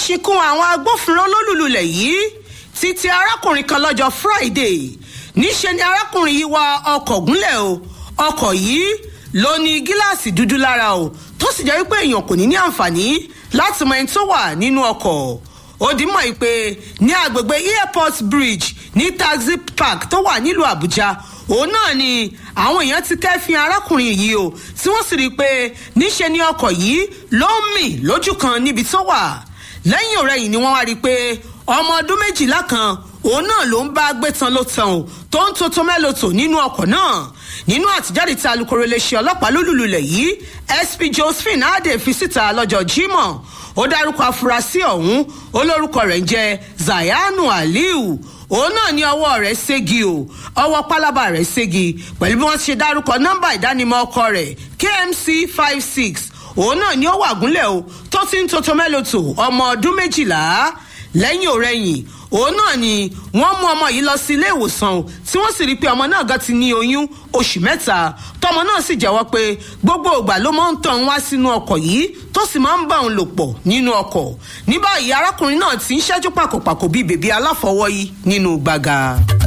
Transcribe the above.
ṣìnkún àwọn agbófinró lólùlulẹ̀ yìí títí arákùnrin kan lọ́jọ́ friday níṣẹ́ ni arákùnrin yìí wa ọkọ̀ gúnlẹ̀ o ọkọ̀ yìí ló ní gíláàsì dúdú lára o tó sì jẹ́ wípé èèyàn kò ní ní àǹfààní láti mọ ẹni tó wà nínú ọkọ̀ ó dì mọ̀ yìí pé ní agbègbè airport bridge ní taxi park tó wà nílùú àbújá òun náà ni àwọn èèyàn ti kẹ́fìn arákùnrin yìí o tí wọ́n sì rí i pé níṣe ni ọkọ̀ yìí ló ń mì lójú kan níbi tó wà lẹ́yìn ọ̀rẹ́yìn ni wọ́n wá rí i pé ọmọ ọdún méjìlá kan òun náà ló ń bá gbé tan ló tan o tó ń tótó mẹ́lòtò nínú ọkọ̀ náà nínú àtijáde tí alūkkóró iléeṣẹ́ ọlọ́pàá lólùlulẹ̀ yìí sp josephine adé fi síta lọ́jọ́ jímọ̀ ó dárúkọ afurasí ọ̀hún olórúkọ rẹ̀ ń jẹ́ zayanu aliu òun náà ní ọwọ́ rẹ̀ ségi o ọwọ́ pálábà rẹ̀ ségi pẹ̀lú bí wọ́n ti ṣe dárúkọ nọ́mbà ìdánimọ̀ ọkọ rẹ̀ kmc five six òun náà ní ó wà gúnlẹ̀ o tó ti ń tótó mẹ́lòtò ọmọ ọdún méjìlá lẹ́yìn òrẹ́yìn òun náà ni wọ́n mú ọmọ yìí lọ sí ilé ìwòsàn o tí wọ́n sì rí i pé ọmọ náà gan ti ní oyún oṣù mẹ́ta tọmọ náà sì jẹ́wọ́ pé gbogbo ìgbà ló máa ń tàn wá sínú ọkọ̀ yìí tó sì máa ń bá òun lò pọ̀ nínú ọkọ̀ ní báyìí arákùnrin náà ti ń ṣẹ́jú pàkópàkó bíi bèbí aláfọwọ́yí nínú gbàgà.